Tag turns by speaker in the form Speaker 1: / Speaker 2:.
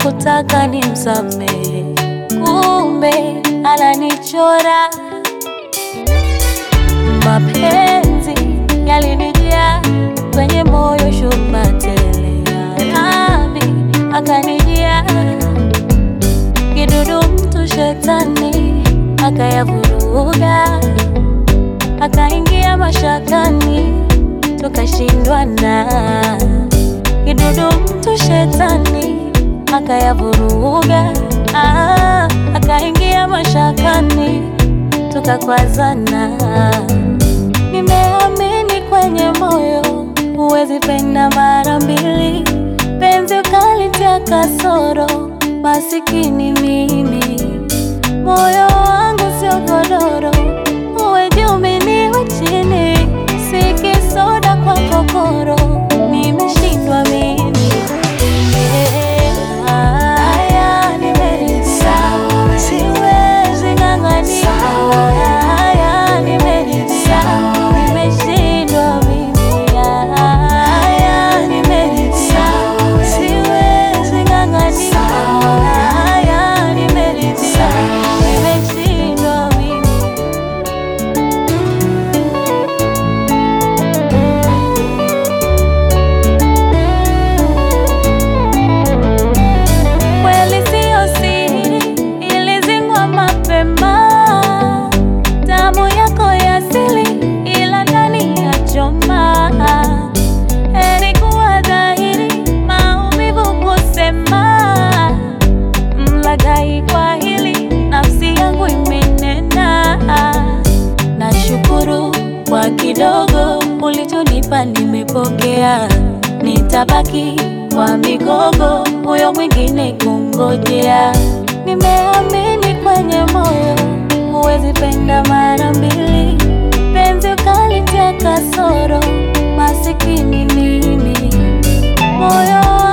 Speaker 1: hakutaka nimsamehe, kumbe ananichora. Mapenzi yalinijaa kwenye moyo, shuma tele Rabi akanijia kidudu, mtu shetani akayavuruga, akaingia mashakani, tukashindwana. Kidudu, mtu shetani akayavuruga, ah, akaingia mashakani, tukakwazana. Nimeamini kwenye moyo, huwezi penda mara mbili, penzi ukalitia kasoro, masikini mimi. Moyo wangu sio godoro, uwe juu mimi niwe chini, si kisoda kwa kokoro, nimeshindwa mimi. Haya, nimeridhia, siwezi ng'ang'ania. Haya, nimeridhia, nimeshindwa mimi. Haya, nimeridhia, siwezi ng'ang'ania. Haya, nimeridhia, nimeshindwa mimi. Kweli siyo siri, ilizingwa mapema. Damu yako ya asili, ila ndani ya choma. Heri kuwa dhahiri, maumivu kusema. Mlaghai kwa hili, nafsi yangu imenena. Nashukuru kwa kidogo ulichonipa, nimepokea. Nitabaki kwa migogo, huyo mwingine kungojea. Nimeamini kwenye moyo, huwezi penda mara mbili, penzi ukalitia kasoro, masikini mimi. Moyo